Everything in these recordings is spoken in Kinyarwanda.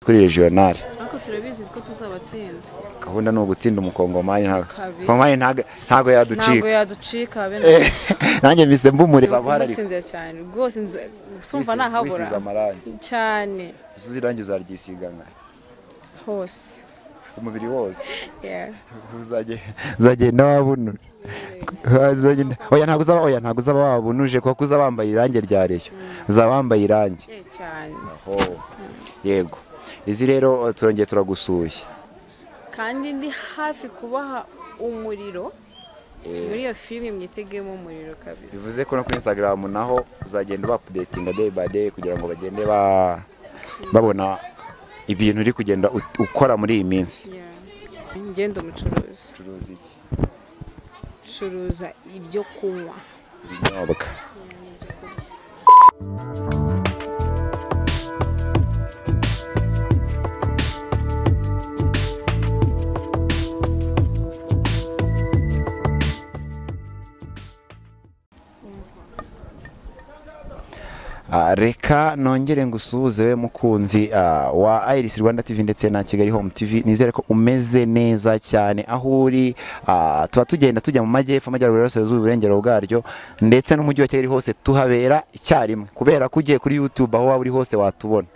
kuri regional ariko turabizi ko tuzabatsinda gahunda ni ugutsinda umukongomani ntago Kabisa. Umukongomani ntago- ntago ntabwo yaducika yaducika habe na gato. nanjye mbise mbumureba uharanira Nagutsinze cyane rwose nze- sumva wisize ntahabura amarangi cyane usize irangi uzaryisiga nka hose umubiri wose Yeah. Uzage- uzagenda wabunuje Uzagenda- oya ntabwo uzaba oya ntabwo uzaba wabunuje kuko uza wambaye irangi rya reyo uzaba wambaye irangi Eh, cyane Ho, yego izi rero eh, turongeye turagusuye kandi ndi hafi kubaha umuriro muri iyo filime mwitegemo umuriro kabisa bivuze ko no kuri instagram naho uzagenda uba updatinga day by day kugira ngo bagende ba- babona ibintu uri kugenda ut- ukora muri iyi minsi Yeah. ngenda umucuruzi ucuruza iki curuza ibyo kunywa ibinyobwa n'ibyo kurya Ah, reka nongere ngusuhuze we mukunzi ah, wa Iris Rwanda TV ndetse na Kigali Home TV nizere ko umeze neza cyane aho uri ah, tuba tugenda tujya mu majyepfo amajyaruguru y'uburasirazuba uburengero bwaryo ndetse n'umujyi wa Kigali hose tuhabera icyarimwe kubera ko ugiye kuri YouTube aho waba uri hose watubona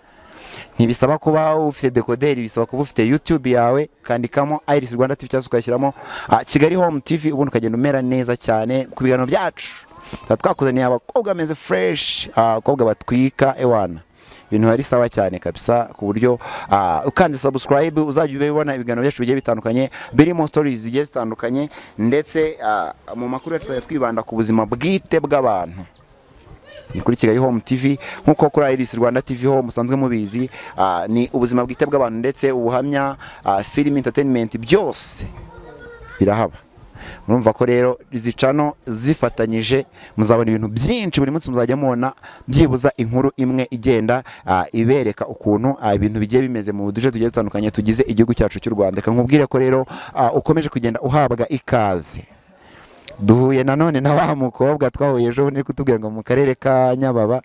ntibisaba kuba ufite dekoderi bisaba kuba ufite YouTube yawe kandikamo Iris Rwanda TV cyangwa se ukayashyiramo ah, Kigali Home TV ubundi ukagenda umera neza cyane ku biganiro byacu tuba twakuzaniye abakobwa bameze fresh ah, abakobwa batwika ewana ibintu bari sawa cyane kabisa ku buryo ah, ukanze subscribe uzajya ubibona ibiganiro byacu bigiye bitandukanye birimo stories zigiye zitandukanye ndetse ah, mu makuru yacu tuzajya twibanda ku buzima bwite bw'abantu ni kuri Kigali Home TV nk'uko kuri Iris Rwanda TV ho musanzwe mubizi ah, ni ubuzima bwite bw'abantu ndetse ubuhamya ah, film entertainment byose birahaba murumva ko rero izi cano zifatanyije muzabona ibintu byinshi buri munsi muzajya mubona byibuza inkuru imwe igenda ah, ibereka ukuntu ah, ibintu bigiye bimeze mu duce tugiye dutandukanye tugize igihugu cyacu cy'u Rwanda reka nkubwire ko rero ah, ukomeje kugenda uhabwa ikaze duhuye nanone na wa mukobwa twahuye ejo bundi uri kutubwira ngo mu karere ka nyababa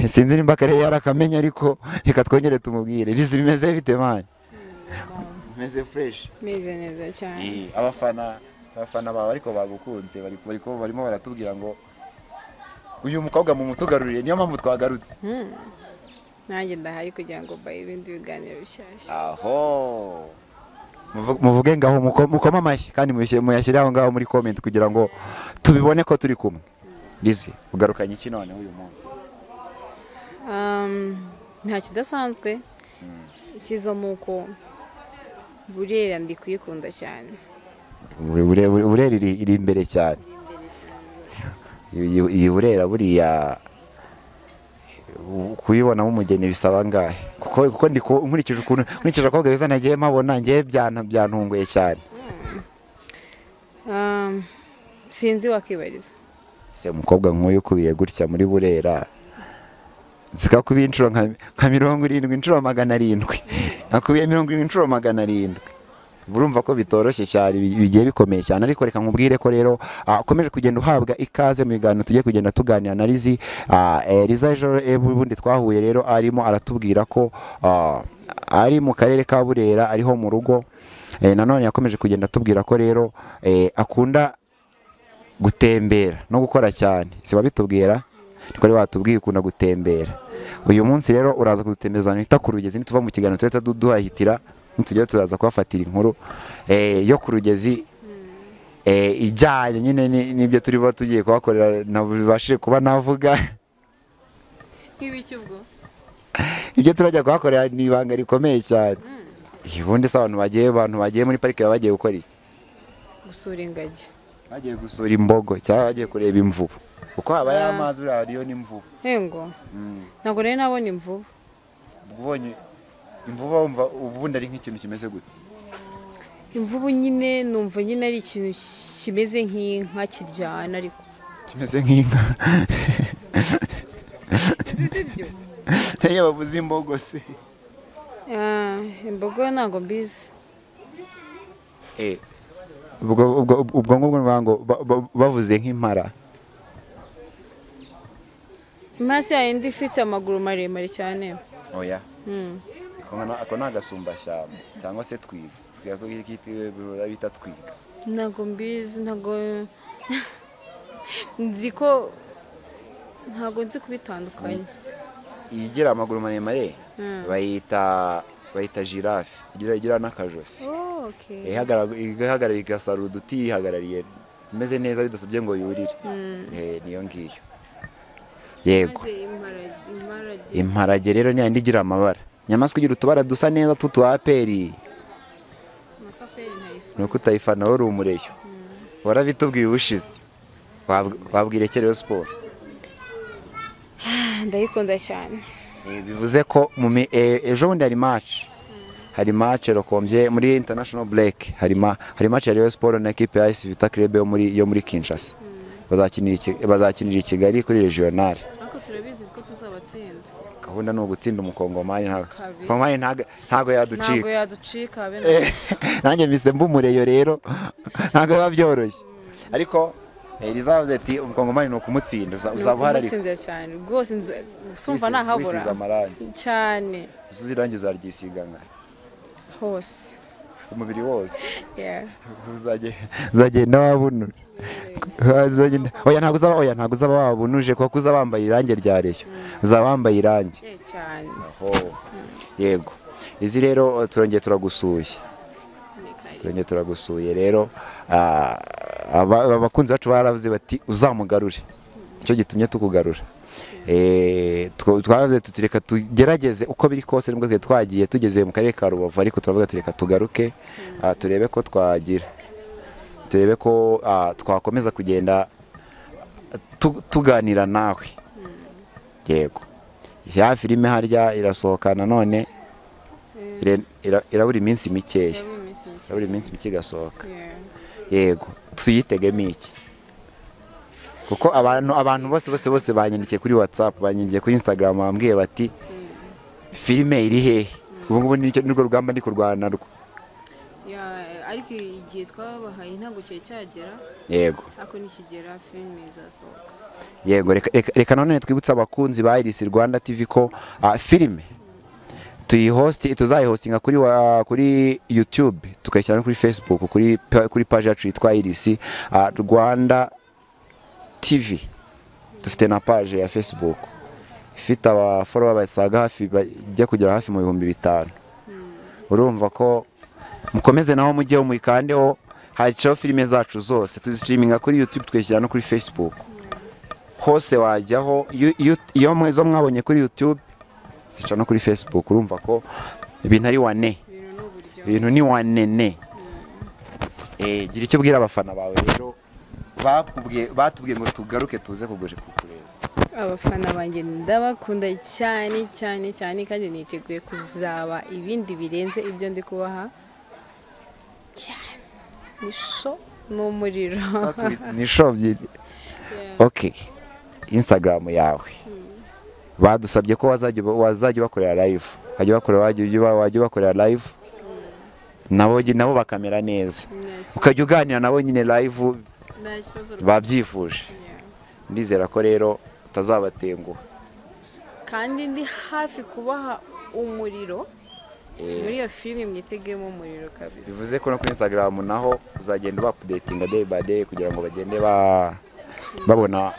sinzi nimba akarere yari akamenya ariko reka twongere tumubwire rizi bimeze bite mani bimeze fureshi meze neza cyane abafana abafana bawe ariko bagukunze bari- bari- barimo baratubwira ngo uyu mukobwa mumutugarurire niyo mpamvu twagarutse nanjye ndahari kugira ngo mbahe ibindi biganiro bishyashya aho Muvu- muvuge ngaho muko- mukome amashyi kandi muyashyire- muyashyire aho ngaho muri comment kugira ngo tubibone ko turi kumwe Lizzy ugarukanye iki noneho uyu munsi Um, nta kidasanzwe ikiza ni uko burera ndi kuyikunda cyane Bure- bure- bure- burera iri iri imbere cyane iyi iyi burera buriya u- kuyibonamo umugeni bisaba angahe kuko kuko ndi ku- nkurikije ukuntu nkurikije abakobwa beza nagiye mpabona ngiye byana byantunguye cyane Um, sinzi wakwibariza se umukobwa nk'uyu ukubiye gutya muri burera zikakubiye inshuro nka nka mirongo irindwi inshuro magana arindwi akubiye mirongo irindwi inshuro magana arindwi urumva ko bitoroshye cyane bi- bigiye bikomeye cyane ariko reka nkubwire ko rero ah, ukomeje kugenda uhabwa ikaze mu biganiro tugiye kugenda tuganira na Lizzy Ah, eh, Liza ejo eh, bundi twahuye rero arimo aratubwira ko ah, ari mu karere ka Burera ariho mu rugo Eh, nanone yakomeje kugenda atubwira ko rero eh, akunda gutembera no gukora cyane si babitubwira niko rero watubwiye ukunda gutembera uyu munsi rero uraza kudutembereza ahantu hita ku rugezi nituva mu kiganiro tuhita du- duhahitira nitujya turaza kuhafatira inkuru eh, yo ku rugezi eh, ijyanye nyine ni- n'ibyo turi buba tugiye kuhakorera nabashije kuba navuga nk'ibiki ubwo ibyo turajya kuhakorera ni ibanga rikomeye cyane ubundi se abantu bagiye abantu bagiye muri parike baba bagiye gukora iki gusura ingagi bagiye gusura imbogo cyangwa bagiye kureba imvubu kuko habaye amazi buriya hariyo n'imvubu hengo Mm. ntabwo rero nabonye imvubu ubwo ubonye imvubu wumva ubundi ari nk'ikintu kimeze gute imvubu nyine numva nyine ari ikintu kimeze nk'inka kiryana ariko kimeze nk'inka zizibyo iyo bavuze imbogo se imbogo ntabwo mbizi ubwo ubwo- ubwo ngubwo ni ukuvuga ngo ba- ba- bavuze nk'impara imasi yayo ndi ifite amaguru maremare cyane oya Mm. ako ni agasumbashyamba cyangwa se twiga twiga ko bita twiga ntago mbizi ntago nzi ko ntago nzi kubitandukanya igira amaguru maremare bayita bayita jirafe igira igira n'akajosi Oh, okay. ihagarara igasarura uduti yihagarariye imeze neza bidasabye ngo yurire Eh, niyo ngiyo yego maze imparage- imparage imparage rero ni yandi igira amabara inyamaswa igira utubara dusa neza tw'utuaperi amapaperi ni ntayifata uko utayifana wowe uri umureyo warabitubwiye ubushize Wabw- wabwira ekereyo siporo ndayikunda cyane Eh, bivuze ko mu mi- eh, ejo bundi hari match hari match rokombye muri international break hari ma hari match ya Rayon Sport na equipe ya AS Vita Club yo muri yo muri Kinshasa bazakinira iki- bazakinira i Kigali kuri regional ariko turabizi ko tuzabatsinda gahunda ni ugutsinda umukongomani ntago Kabisa. Kongomani ntago ntago yaducika ntabwo yaducika habe na Eh, nanjye mpise mbumureyo rero ntabwo biba byoroshye ariko eh, rizavuze ati umukongomani ni ukumutsinda uza- uzaba uhararika Nakumutsinze cyane rwose nze- sumva Wisi- nahabura wisize amarangi cyane uzuze irangi uzaryisiga nka hose umubiri wose Yeah. uzagenda wabunuje Uzagenda- oya ntabwo uzaba oya ntabwo uzaba wabunuje kuko uzaba wambaye irangi rya reyo uzaba wambaye irangi Eh, cyane Oho. yego izi rero turongeye turagusuye turongeye turagusuye rero ah, aba- abakunzi bacu baravuze bati uzamugarure nicyo gitumye tukugarura Eh, twa- twaravuze tuti reka tugerageze uko biri kose nubwo twari twagiye tugeze mu karere ka rubavu ariko turavuga tuti reka tugaruke ah, turebe ko twagira turebe ko ah, twakomeza kugenda tu- tuganira nawe yego ya filime harya irasohoka nanone ire- ira- irabura iminsi mikeya Yabura iminsi mike. irabura iminsi mike igasohoka Yeah. yego tuyitegemo iki kuko abantu abantu bose bose bose banyandikiye kuri whatsapp banyandikiye kuri instagram bambwiye bati filime iri hehe ubu ngubu ni nirwo rugamba ndi kurwana rwo Yeah, ariko igihe twabahaye ntabwo cyari cyagera yego ariko nikigera filime izasohoka yego reka- reka- reka nanone twibutse abakunzi ba irisi rwanda tv ko ah, filime tuyihosti tuzayihostinga kuri wa- kuri youtube tukayishyira no kuri facebook kuri pa- kuri paji yacu yitwa irisi ah, rwanda tv dufite na paji ya facebook ifite abaforowa basaga hafi bajya kugera hafi mu bihumbi bitanu urumva ko mukomeze naho mujyeho muyikandeho haciyeho filime zacu zose tuzisitiriminga kuri youtube tukayishyira no kuri facebook hose wajyaho iyo- iyo- iyo mwe- zo mwabonye kuri youtube zica no kuri facebook urumva ko ibintu ari wane ibintu ni uburyo ibintu ni wanene Eh, gira icyo ubwira abafana bawe rero bakubwiye- batubwiye ngo tugaruke tuze kuguje kukureba abafana banjye ndabakunda cyane cyane cyane kandi niteguye kuzaba ibindi birenze ibyo ndi kubaha cyane ni sho ni umuriro ni shobye ok instagram yawe badusabye ko wazajya uba- wazajya ubakorera live wajya ubakorera wajya uba- wajya ubakorera live nabo nabo bakamera neza ukajya uganira nabo nyine live nta kibazo rwose babyifuje Yeah. ndizera ko rero utazabatenguha kandi ndi hafi kubaha umuriro muri iyo filime mwitegemo umuriro kabisa bivuze ko no kuri instagram naho uzagenda ubapudetinga day by day kugira ngo bagende ba- babona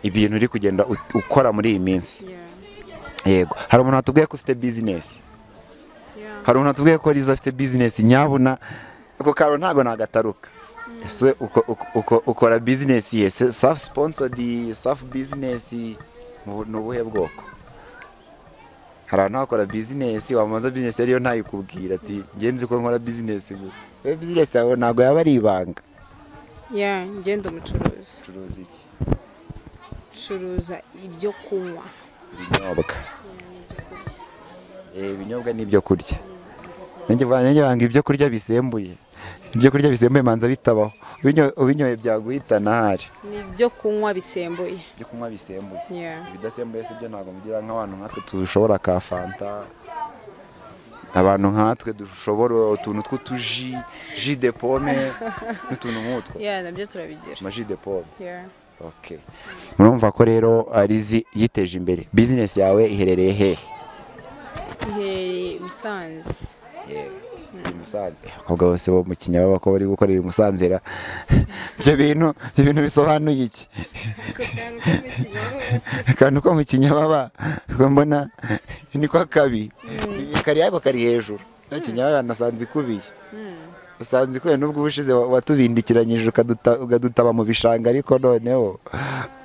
ibintu uri kugenda ut- ukora muri iyi minsi Yeah. yego hari umuntu watubwiye ko ufite bizinesi Yeah. hari umuntu watubwiye ko riza afite bizinesi nyabuna ako karo ntago nagataruka ese uko- uko- uko- ukora bizinesi ye se- self sponsored self business mu bu- ni ubuhe bwoko hari abantu bakora bizinesi wamaza bizinesi ariyo ntayikubwira ati ngenzi ko nkora bizinesi gusa we bizinesi yawe ntago yaba ari ibanga Yeah, njye ndi umucuruzi curuza iki curuza ibyo kunywa ibinyobwa n'ibyo kurya Eh, ibinyobwa n'ibyo kurya nanjye ba- nanjye banga ibyo kurya bisembuye ibyo kurya bisembuye manza bitabaho Ubinyo- ubinyoye byaguhitana hari n'ibyo kunywa bisembuye ibyo kunywa bisembuye Yeah. ibidasembuye si byo ntabwo mugira nk'abantu nkatwe dushobora ka fanta abantu nkatwe dushobora utuntu tw'utuji ji de pome n'utuntu nk'utwo Yeah, nabyo turabigira amaji de pome Yeah. okay murumva ko rero arizi yiteje imbere bizinesi yawe iherereye hehe iherereye musanze i Musanze abakobwa bose bo mu kinyababa ko bari gukorera i Musanze ra ibyo bintu ibyo bintu bisobanuye iki akantu ko mu kinyababa ko mbona niko kabi kari ariko kari hejuru ya kinyababa nasanze ikubiye nasanze ikubiye nubwo ubushize wa- watubindikiranyije ukaduta- ukadutaba mu bishanga ariko noneho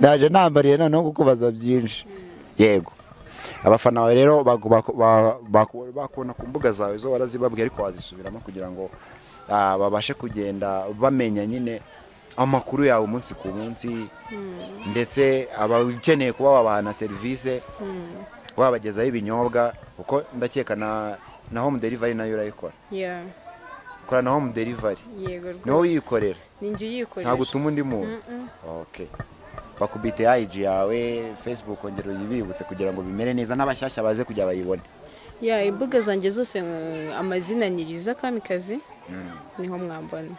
naje nambariye noneho kukubaza byinshi yego abafana bawe rero bagu- baku- ba- baku- bakubona ku mbuga zawe zo warazibabwiye ariko wazisubiramo kugira ngo ah, babashe kugenda bamenya nyine amakuru yawe umunsi ku munsi ndetse abakeneye kuba wabahana serivisi wabagezaho ibinyobwa kuko ndakeka na na home delivery nayo urayikora Yeah, ukora na home delivery yego niwo rwose. uyikorera ni njye uyikorera ntabwo utuma undi muntu Mm-mm. okay bakubite IG yawe Facebook ongera uyibibutse kugira ngo bimere neza n'abashyashya baze kujya bayibone ya imbuga zanjye zose eh, amazina ni riza kamikazi niho mwambona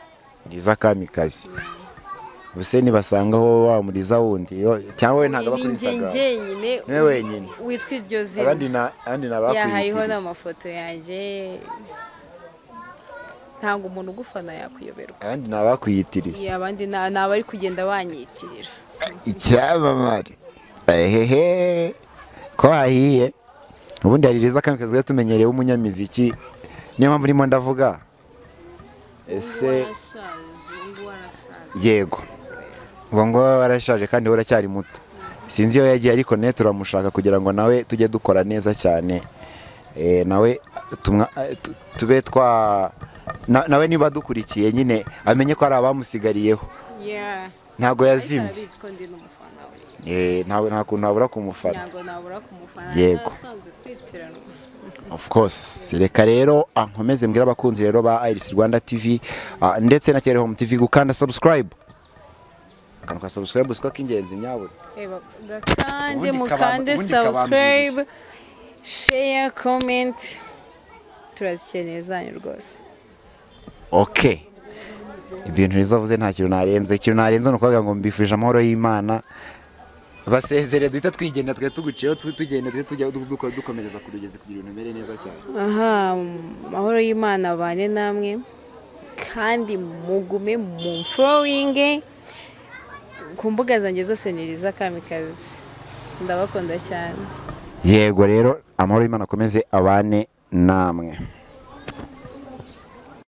Liza Kamikazi ubuse nibasangaho wamuriza wundi yo- cyangwa we ntabwo aba ni kuri njye Instagram njyenyine niwe wenyine witwa iryo zina abandi na abandi ya hariho nabakwiyitiriza n'amafoto yanjye ntabwo umuntu ugufana yakwiyoberwa abandi nabakwiyitiriza Ya, abandi na- ni abari kugenda banyitirira icyamamare ehehe ko hahiye ubundi hari Liza Kamikazi yari tumenyereye w'umunyamiziki niyo mpamvu urimo ndavuga ese yego ubu ngubu aba warashaje kandi we uracyari muto sinzi iyo yagiye ariko ne turamushaka kugira ngo nawe tujye dukora neza cyane Eh, nawe tumwa- eh, tu- tube twa na- nawe niba adukurikiye nyine amenye ko hari abamusigariyeho Yeah. ntabwo Ariko yazimye arabizi ko ndi n'umufana we Eh, ntawe nta kuntu wabura kumufana ntabwo nabura kumufana Yego. nasanze twitiranwa of course reka rero ah, nkomeze mbwira abakunzi rero ba iris rwanda tv ah, ndetse na kera home tv gukanda subscribe akantu ka subscribe siko k'ingenzi nyabura reba gakande Ubundi kaba- mukande ubundi subscribe share comment turazikeneye zanyu rwose okay ibintu rizavuze nta kintu narenze ikintu narenze ni ukuvuga ngo mbifurije amahoro y'imana basezere duhita twigenda twe tuguciyeho tu- tugenda twe tujya du- duko- dukomereza ku rugezi kugira ibintu bimere neza cyane aha amahoro y'imana abane namwe kandi mugume mu mforowinge ku mbuga zanjye zose ni riza kamikazi ndabakunda cyane yego rero amahoro y'imana akomeze abane namwe